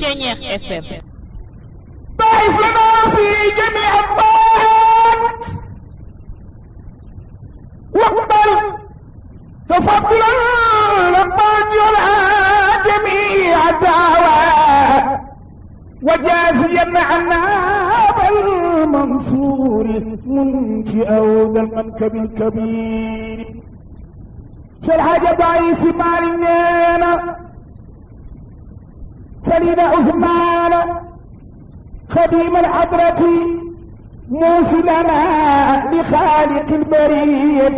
Ceñeex FM ضعف لنا في جميع الطاعات واقبل تفضلا لقد يرعى جميع الدعوات وجازيا عنا بالمنصور منشئ ذا المنكب الكبير شرح ضعيف مالنا سليم عثمان خديم الحضرة موصلنا لخالق البرية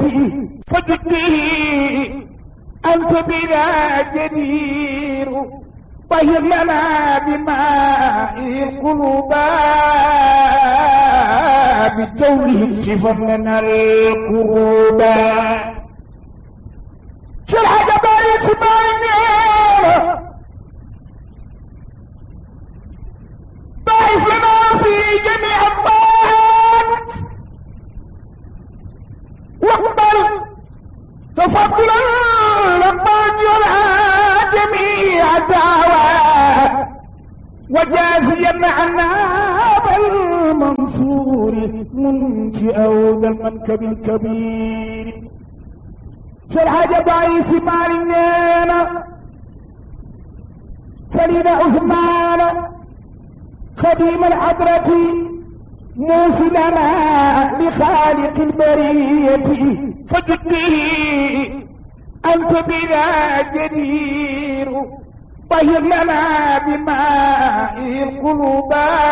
فجدي أنت بنا جدير طهر لنا بماء القلوب بجوله اكشفا لنا القروب شرح جبال اسماعيل ضعف لنا في جميع الطاعات واقبل تفضلا لقد يرعى جميع الدعوات وجازيا عنا بالمنصور منشئ ذا المنكب الكبير شرح ضعيف مالنا سليم عثمان خديم الحضرة موصلنا لخالق البرية فجدي أنت بنا جدير طهر لنا بماء القلوب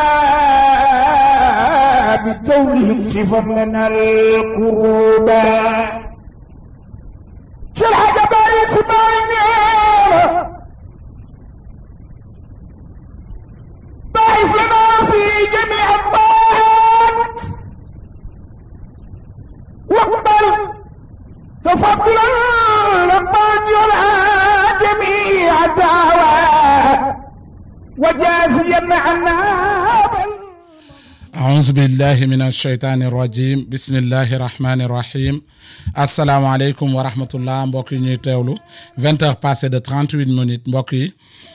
بجوله اكشفا لنا القروب شرح جبال اسماعيل ضعف لنا في جميع الطاعات واقبل تفضلا لقد يرعى جميع الدعوات وجازيا عنا أعوذ بالله من الشيطان الرجيم بسم الله الرحمن الرحيم asalaamaaleykum wa rahmatullah mbokk yi ñuy teewlu vingt heures passées de trente huit minutes mbokk yi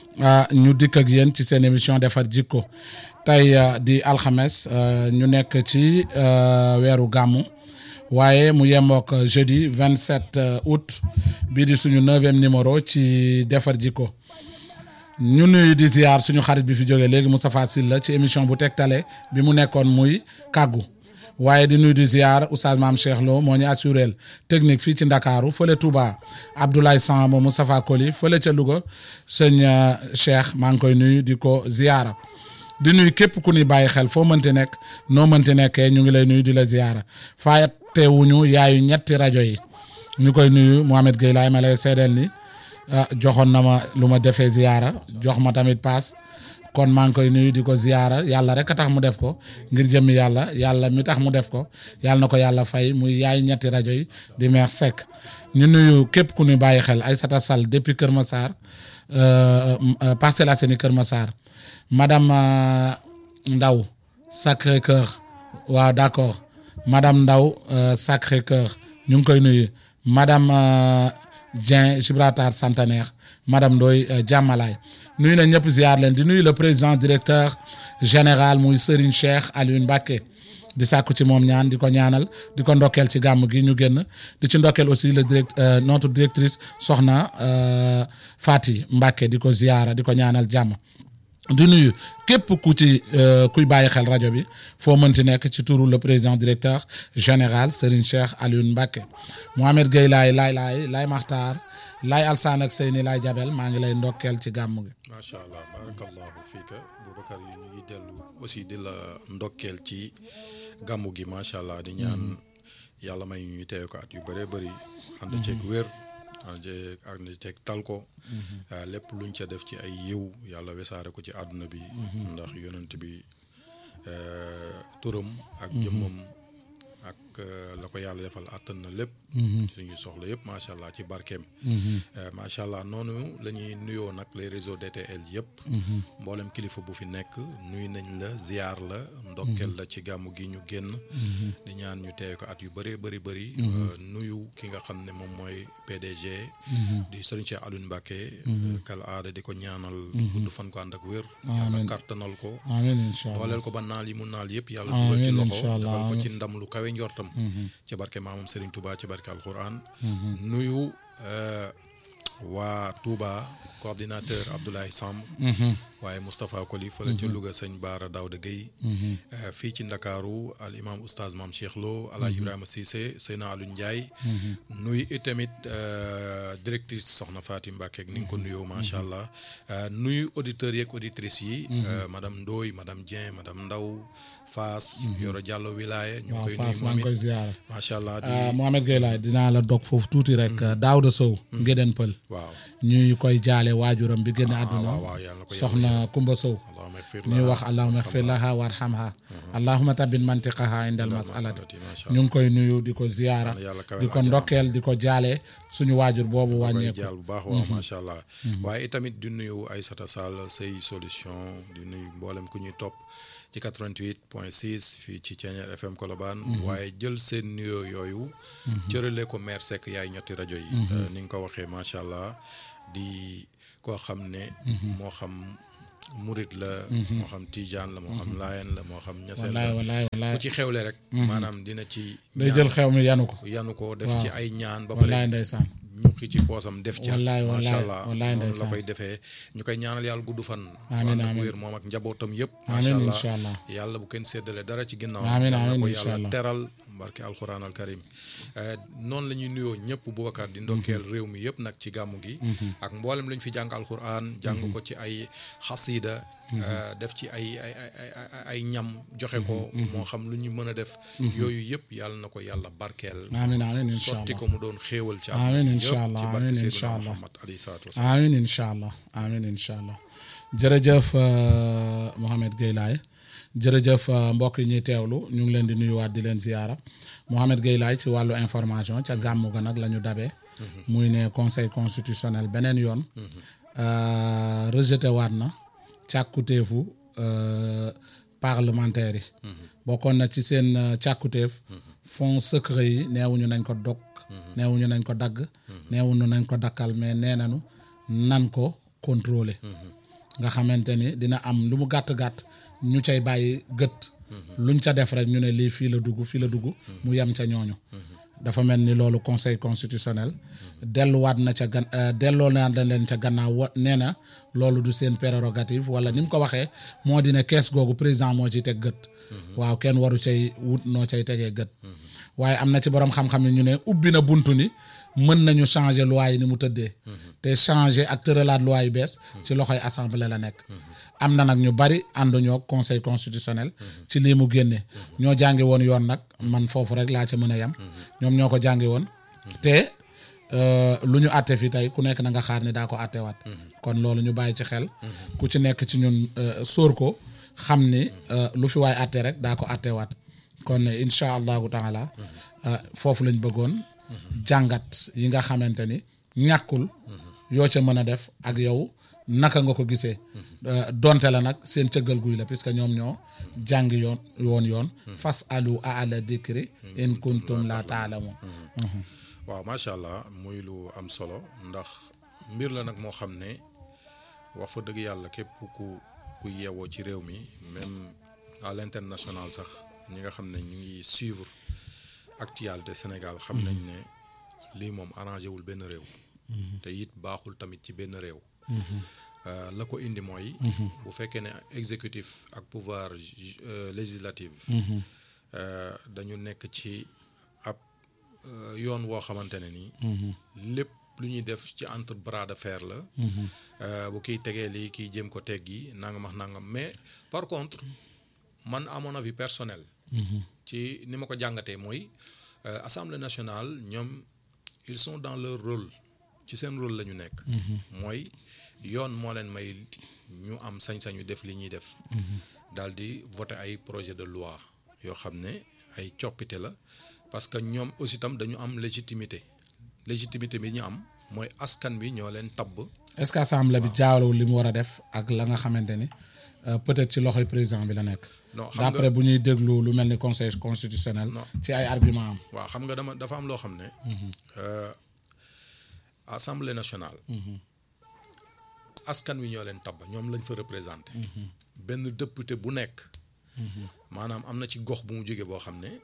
ñu dikk ak yéen ci seen émission defar jikko tey di alxames ñu nekk ci weeru gàmmu waaye mu yemook jeudi vingt sept août bii di suñu neuvième numéro ci defar jikko ñu nuyu di ziar suñu xarit bi fi jógee léegi Moustapha Sylla ci émission bu tegtale bi mu nekkoon muy kàggu waaye di nuyu di ziar oustaz maam Cheikh Lo moo ñu assuré technique fii ci Ndakaaru fële Touba Abdoulaye Samb Moustapha Koli fële ca Louga sëñ Cheikh maa ngi koy nuyu di ko ziara di nuyu képp ku ni bàyyi xel foo mënti nekk noo mënti nekkee ñu ngi lay nuyu di la ziara fàttewuñu yaayu ñetti rajo yi ñu koy nuyu Mohamed Gueye laay ma lay seedeel ni joxoon na ma lu ma defee ziara jox ma tamit paas kon maa ngi koy nuyu di ko ziyaara yàlla rek a tax mu def ko ngir jëmmi yàlla yàlla mi tax mu def ko yàlla na ko yàlla fay muy yaay ñetti rajo yi di meex Seck ñu nuyu képp ku ñu bàyyi xel Aïssata Sall depuis Kër Massar Parcelles Assainies Kër Massar madame Ndaw Sacré Cœur waaw d'accord madame Ndaw Sacré Cœur ñu ngi koy nuyu madame Dieng Gibraltar Centenaire madame Ndoye Jàmmalaay nuyu na ñëpp ziar leen di nuyu le président directeur général muy Serigne Cheikh Alioune Mbacké di sàkku ci moom ñaan di ko ñaanal di ko ndokkeel ci gàmm gi ñu génn di ci ndokkeel aussi le direct notre directrice soxna Fati Mbacké di ko ziara di ko ñaanal jàmm di nuyu képp ku ci kuy bàyyi xel rajo bi foo mënti nekk ci turu le président directeur général Serigne Cheikh Alioune Mbacké Mohamed Gueye laay laay laay laay Maxtaar laay Alsaan ak Seyni laay Jabel maa ngi lay ndokkeel ci gàmm gi. macha allah barakallahu fiika Boubacar yi ñu ngi dellu aussi di la ndokkeel ci gàmmu gi macha allah di ñaan yàlla may ñuy teew ko at yu bëree bëri. ànd ceeg wér. ànd ceeg ànd ceeg tal ko. lépp luñ ca def ci ay yiw yàlla wesaare ko ci àdduna bi. ndax yonent bi turam. ak jëmmam ak euh, la ko yàlla defal àttan na lépp suñu soxla yëpp macha allah ci barkeem Euh, macha allah noonu la ñuy nuyoo nag les réseaux DTL yëpp mboolem kilifa bu fi nekk nuy nañ la ziar la ndokkel la ci gàmmu gi ñu génn di ñaan ñu teew ko at yu bëree bëri bëri euh, nuyu ki nga xam ne moom mooy PDG di Serigne Cheikh Alioune Mbacké euh, kal aada di ko ñaanal gudd fan ko ànd ak wér yàlla kartanal ko amiin incha allah dooleel ko ba naal yi mu naal yëpp yàlla Amiin, dugal ci loxo incha allah, defal ko amiin. ci ndam lu kawe njortam ci barke maamam Serigne Touba ci barke alquran nuyu euh, waa Touba coordinateur Abdoulaye Samb waaye Moustapha Koli fële ca Louga sëñ Baara Daouda Gueye euh, fii ci Ndakaaru al imam oustaz Mame Cheikh Lo Alaaji Ibrahima Cissé Seyna Alioune Ndiaye nuyu itamit euh, directrice Soxna Fatim Mbacke ak ni nga ko nuyoo macha allah euh, nuyu auditeurs yeeg auditrices yi euh, madame Ndoye madame Dieng madame Ndaw Faas Yoro Diallo Wilaya ñu ngi waaw koy Fass nuyu maa moom ngi koy it ziara macha allah di ah Mohamed Gueye laay dinaa la dog foofu tuuti rek Daouda Sow Ngéden Pël waaw ñuy koy jaale waajuram bi génn àdduna waaw waaw yàlla na ko yàlla soxna Kumba Sow allahumma ighfir ñuy laha wax allahuma ighfir laha warhamha allahuma tabin mantiqaha indal masalati masalati, macha ñu ngi koy nuyu di ko ziyaara Yàlla yàlla kawel di ko àjjana. ndokkeel di ko jaale suñu waajur boobu koy wàññeeku jaal bu baax waaw macha allah waaye itamit di nuyu Aïssata Sall say solution di nuyu mboolem ku ñuy topp ci 88 point 6 fii ci Thiéniere FM Colobane waaye jël seen nuyoo yooyu cërale ko maire Seck yaay ñetti rajo yi Euh, ni nga ko waxee macha allah di koo xam ne moo xam murit la moo xam tijaan la moo xam laayeen la moo xam ñaseen wallaay la wallaay ku wallaay ci xewle rek maanaam dina ci day jël xew mi yanu ko yanu ko def ci ay ñaan ba wallaay pare ndeysaan ñukki ci poosam def ca Wallaay, macha wallaay, allah wallaay noonu la ndeysaan. koy defee ñu koy ñaanal yàlla gudd fan Amiin, ànd ak amiin. wér moom ak njabootam yëpp Amiin, macha incha allah allah. yàlla bu kenn séddale dara ci ginnaaw Amiin, yàlla amiin, ko incha yàlla allah. teral barke alquran al karim Eh, noonu la ñuy nuyoo ñëpp Boubacar di ndokkeel réew mi yëpp nag ci gàmmu gi ak mboolem lu ñu fi jàng alquran jàng ko ci ay xasida eh, def ci ay ay ay ay- ay- ay ñam joxe ko moo xam lu ñu mën a def yooyu yëpp yàlla na ko yàlla barkeel amiin amiin incha sotti allah ko mu doon xéewal ci Amiin, àdduna bi incha yëpp allah, ci barke amiin, Seydina incha allah. Muhammad alayhi salaatu wasalaam amiin incha allah amiin incha allah jërëjëf euh, Mohamed Gueye laay jërëjëf euh, mbokk yi ñuy teewlu ñu ngi leen di nuyuwaat di leen ziyaara Mohamed Gueye laay ci wàllu information ca gàmmu ga nag la ñu dabee muy ne conseil constitutionnel beneen yoon euh, rejeté waat na càkkutéefu euh, parlementaire yi bokkoon na ci seen euh, càkkutéef fonds secret yi neewuñu nañ ko dog neewuñu nañ ko dagg neewuñu nañ ko dakkal mais nee nañu nan ko contrôler nga xamante ni dina am lu mu gàtt-gàtt ñu cay bàyyi gët luñ ca def rek ñu ne lii fii la dugg fii la dugg mu yem ca ñooñu dafa mel ni loolu conseil constitutionnel delluwaat na ca gan euh, delloo naa leen ca gannaaw wa nee na loolu du seen prérogative wala ni mu ko waxee moo di ne kees googu président moo ciy teg gët waaw kenn waru cay wut noo cay tegee gët waaye am na ci borom xam-xam yi ñu ne ubbi na buntu ni mën nañu changer loi yi ni mu tëddee te changer ak tëralaat loi yu bees ci loxoy assemblée la nekk am na nag ñu bari ànduñoo conseil constitutionnel ci lii mu génne ñoo jàngi woon yoon nag man foofu rek laa ca mën a yem ñoom ñoo ko jàngi woon te euh, lu ñu àtte fi tey ku nekk na nga xaar ni daa ko àttewaat kon loolu ñu bàyyi ci xel ku ci nekk ci ñun euh, sóor ko xam ni euh, lu fi waay àtte rek daa ko àttewaat kon incha allahu taala euh, foofu lañ bëggoon jàngat yi nga xamante ni ñàkkul yoo ca mën a def ak yow naka nga ko gisee Euh, donte la nag seen cëggal guy la puisque ñoom ñoo jàngi yoon yoon yoon fas alu ala dikri in kuntum la taalamun waaw macha allah muy lu am solo ndax mbir la nag moo xam ne wax fa dëgg yàlla képp ku ku yeewoo ci réew mi même à l'international sax ñi nga xam ne ñu ngi suivre actualité Sénégal xam nañ ne lii moom arrangé wul benn réew te it baaxul tamit ci benn réew Euh, la ko indi mooy bu fekkee ne exécutif ak pouvoir ju- euh, législatif euh, dañu nekk ci ab euh, yoon woo xamante ne nii lépp lu ñuy def ci entre bras de fer la Euh, bu kiy tegee lii kiy jéem ko teggi nangam ak nangam mais par contre man à mon avis personnel ci ni ma ko jàngatee mooy euh, assemblée nationale ñoom ils sont dans leur rôle ci seen rôle la ñu nekk mooy yoon moo leen may ñu am sañ-sañu def li ñuy def daal di voter ay projet de loi yoo xam ne ay coppite la parce que ñoom aussi tam dañu am légitimité légitimité bi ñu am mooy askan bi ñoo leen tabb est-ce que assemblée bi jaawalewul li mu war a def ak la nga xamante ni euh, peut-être ci loxoy président bi la nekk. Non, xam nga- d'après bu ñuy déglu lu mel ni conseil constitutionnel. Non. ci ay argument am. waaw xam nga dama dafa am loo xam ne euh, assemblée nationale askan wi ñoo leen tabb ñoom lañ fa représenté benn député bu nekk maanaam am na ci gox bu mu jógee boo xam ne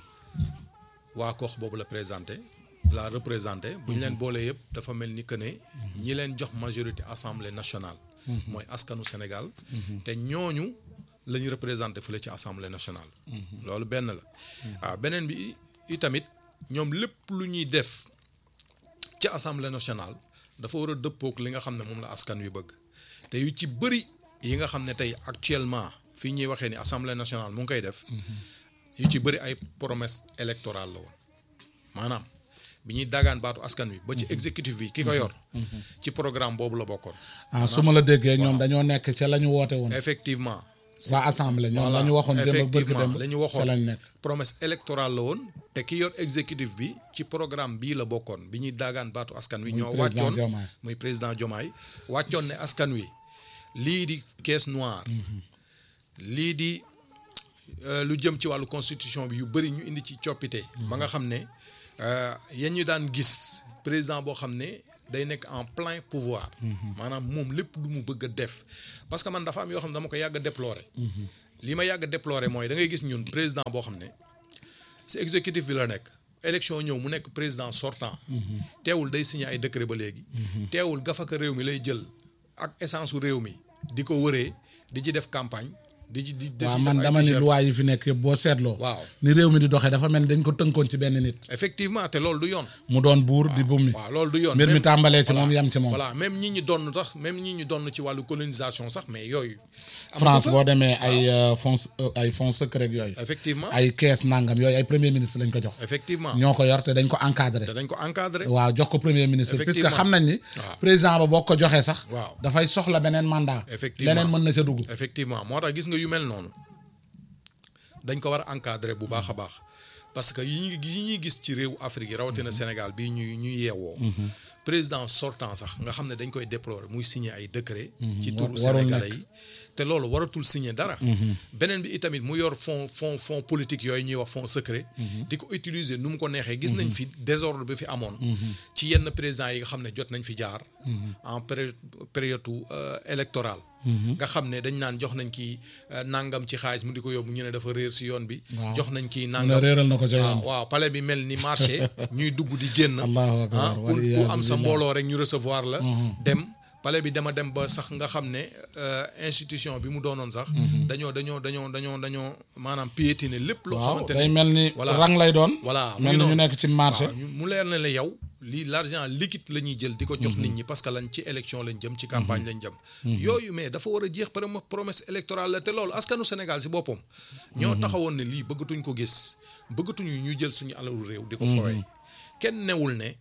waa gox boobu la présenté la représenté bu ñu leen boolee yëpp dafa mel ni que ne ñi leen jox majorité assemblée nationale mooy askanu Sénégal te ñooñu la ñu représenté fële ci assemblée nationale loolu benn la waaw beneen bi itamit ñoom lépp lu ñuy def ci assemblée nationale dafa war a dëppook li nga xam ne moom la askan wi bëgg te yu ci bëri yi nga xam ne tey actuellement fii ñuy waxee ni assemblée nationale mu ngi koy def yu ci bëri ay promesse électorale la woon maanaam bi ñuy dagaan baatu askan wi ba ci exécutif bi ki ko yor ci programme boobu la bokkoon ah su ma la déggee ñoom dañoo nekk ca la ñu woote woon. effectivement waa assemblée ñoom la ñu waxoon démb ak bërki effectivement démb la ñu ca waxoon lañ nekk. promesse électorale la woon te ki yor exécutif bi ci programme bii la bokkoon bi ñuy daagaan baatu askan wi ñoo président wàccoon Diomaye. muy président Diomaye wàccoon ne askan wi lii di caisse noire lii di euh, lu jëm ci wàllu constitution bi yu bëri ñu indi ci coppite ba nga xam ne euh, yéen ñu daan gis président boo xam ne day nekk en plein pouvoir maanaam moom lépp lu mu bëgg a def parce que man dafa am yoo xam ne dama ko yàgg a déplorer li ma yàgg a déplorer mooy da ngay gis ñun président boo xam ne si exécutif bi la nekk élection ñëw mu nekk président sortant teewul day signé ay décret ba léegi teewul gafaka réew mi lay jël ak essence su réew mi di ko wëree di ci def campagne di ci di di waaw ci man def ay dama ni t-shirt. loi yi fi nekk yëpp boo seetloo. Waaw. ni réew mi di doxee dafa mel ni dañ ko tënkoon ci benn nit. effectivement te loolu du yoon mu doon buur di bummi. waaw loolu du yoon mbir mi Même- tàmbalee ci voilà, moom yam ci moom. voilà même ñi ñi donn tax même ñi ñi donn ci wàllu colonisation sax mais yooyu am na France fa. boo demee ay euh, fonds euh, ay fonds secret yooyu. effectivement ay kees nangam yooyu ay premier ministre lañ ko jox. effectivement ñoo ko yor te dañ ko encadré. te dañ ko encadré waaw jox ko premier ministre puisque Effectivement. xam nañ ni. Waaw. président ba boo ko joxee sax. Waaw. dafay soxla beneen mandat. Effectivement. leneen mën na ca dugg. effectivement moo tax gis nga yu mel noonu dañ ko war a encadrer bu baax a baax parce que yi ñuy yi ñuy gis ci réew Afrique yi rawatina Sénégal bii ñuy ñuy yeewoo. président sortant sax nga xam ne dañ koy déplorer muy signer ay décret ci turu warul sénégalais nekk. yi te loolu waratul signer dara. beneen bi itamit mu yor fond fond fond politique yooyu ñuy wax fond secret. di ko utiliser nu mu ko neexee. gis nañ fi désordre bi fi amoon. ci yenn présidents yi nga xam ne jot nañ fi jaar. en période période euh, électorale. nga xam ne dañ naan jox nañ kii euh, nangam ci xaalis mu di ko yóbbu ñu ne dafa réer si yoon bi. Waaw. jox nañ kii mu ne nangam réeral na ko ca yoon. waaw waaw palais bi mel ni marché ñuy dugg di génn. Allahu akbar, ah ku wal ku iyaazu am sa billah. mbooloo rek ñu recevoir la. dem palais bi dama dem ba sax nga xam ne euh, institution bi mu doonoon sax. dañoo dañoo dañoo dañoo dañoo maanaam piétiner lépp. loo waaw xamante day ne mel ni voilà. rang lay doon. voilà mu mel ngi ni ñu noonu. nekk ci marché. waaw ñu- mu leer na la yow lii l'argent liquide la ñuy jël di ko jox nit ñi parce que lañ ci élection lañ jëm ci campagne lañ jëm yooyu mais dafa war a jeex prom promesse électorale la te loolu askanu Sénégal si boppam ñoo taxawoon ne lii bëggatuñ ko gis bëggatuñu ñu jël suñu alalu réew di ko fooye kenn newul ne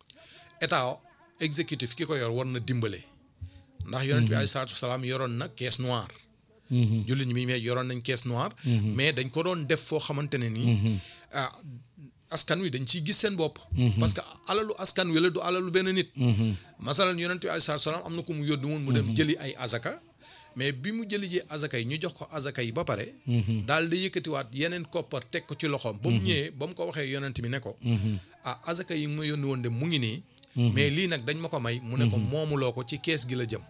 état exécutif ki ko yor war na dimbale ndax yonent bi alayhi salaatu wasalaam yoroon na caisse noire jullit ñi mi mais yoroon nañ caisse noire mais dañ ko doon def foo xamante ne nii ah askan wi dañ ciy gis seen bopp parce que alalu askan wi la du alalu benn nit masalan yonent bi alayhi salaatu wasalaam am na ko mu yónni woon mu dem jëli ay azaka mais bi mu jëli ji azaka yi ñu jox ko azaka yi ba pare daal di yëkkatiwaat yeneen koppar teg ko ci loxoom ba mu ñëwee ba mu ko waxee yonent bi ne ko ah azaka yi ma yónni woon de mu ngi nii mais lii nag dañ ma ko may mu ne ko moomuloo ko ci kees gi la jëm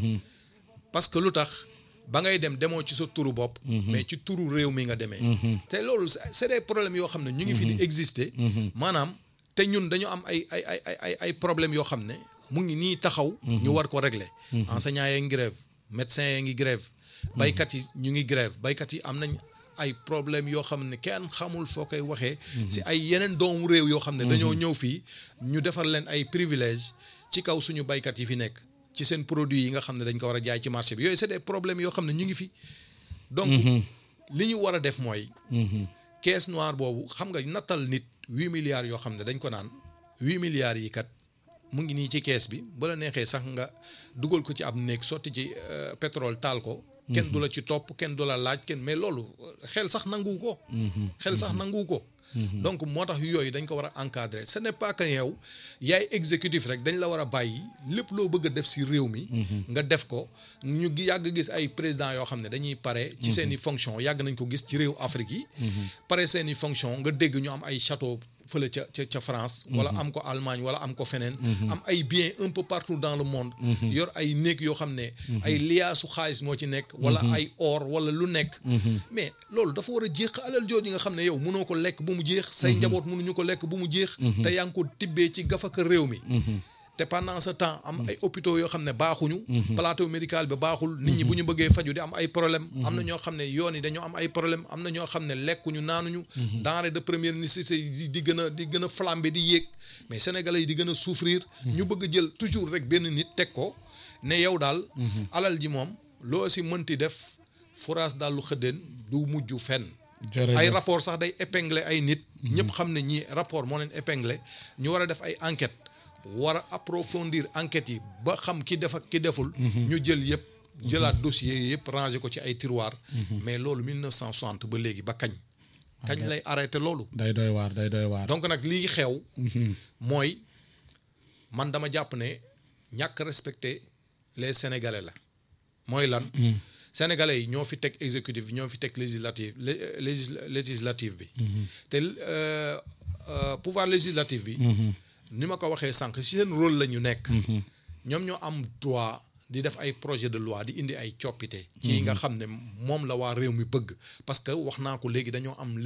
parce que lu tax ba ngay dem demoo ci sa turu bopp mais ci turu réew mi nga demee te loolu c'est c'est des problèmes yoo xam ne ñu ngi fi di exister maanaam te ñun dañu am ay ay ay ay ay ay problèmes yoo xam ne mu ngi nii taxaw ñu war ko régler enseignants yi ngi grève médecins yi ngi grève baykat yi ñu ngi grève baykat yi am nañ ay problèmes yoo xam ne kenn xamul foo koy waxee si ay yeneen doomu réew yoo xam ne dañoo ñëw fii ñu defar leen ay privilèges ci kaw suñu baykat yi fi nekk ci seen produit yi nga xam ne dañ ko war a jaay ci marché bi yooyu c'est des problèmes yoo xam ne ñu ngi fi donc li ñu war a def mooy caisse noire boobu xam nga nattal nit huit milliards yoo xam ne dañ ko naan huit milliards yi kat mu ngi nii ci caisse bi ba la neexee sax nga dugal ko ci ab néeg sotti ci euh, pétrole taal ko kenn du la ci topp kenn du la laaj kenn mais loolu xel sax nanguwu ko xel sax nanguwu ko donc moo tax yooyu dañ ko war a encadrer ce n'est pas que yow yaay exécutif rek dañ la war a bàyyi lépp loo bëgg a def si réew mi nga def ko ñu gi- yàgg gis ay président yoo xam ne dañuy pare ci seen i fonction yàgg nañ ko gis ci réew Afrique yi pare seen i fonction nga dégg ñu am ay château fële ca ca ca France wala am ko Allemagne wala am ko feneen am ay biens un peu partout dans le monde yor ay néeg yoo xam ne ay liyaasu xaalis moo ci nekk wala ay or wala lu nekk mais loolu dafa war a jeex alal jooju nga xam ne yow mënoo ko lekk bu mu jeex say njaboot mënuñu ko lekk bu mu jeex te yaa ngi ko tibbee ci gafaka réew mi te pendant ce temps am ay hôpitaux yoo xam ne baaxuñu plateau médical bi baaxul nit ñi bu ñu bëggee faju di am ay problème am na ñoo xam ne yoon yi dañoo am ay problème am na ñoo xam ne lekkuñu naanuñu denrée de première nécessité yi di gën a di gën a flambé di yéeg mais sénégalais yi di gën a souffrir ñu bëgg a jël toujours rek benn nit teg ko ne yow daal alal ji moom loo si mënti def foras daal lu xëddeen du mujj fenn jërëjëf ay rapport sax day épingler ay nit ñëpp xam ne ñii rapport moo leen épingler ñu war a def ay enquête war a approfondir enquêtes yi ba xam ki def ak ki deful ñu jël yëpp jëlaat dossier yëpp ranger ko ci ay tiroir mais loolu 1960 ba léegi ba kañ kañ lay arrêté loolu day doy waar day doy waar donc nag lii xew mooy man dama jàpp ne ñàkk respecter les sénégalais la mooy lan sénégalais yi ñoo fi teg exécutif bi ñoo fi teg législative lé- légis- législative bi te euh, euh, pouvoir législatif bi ni ma ko waxee sànq si seen rôle la ñu nekk ñoom ñoo am droit di def ay projet de loi di indi ay coppite ci nga xam ne moom la waa réew mi bëgg parce que wax naa ko léegi dañoo am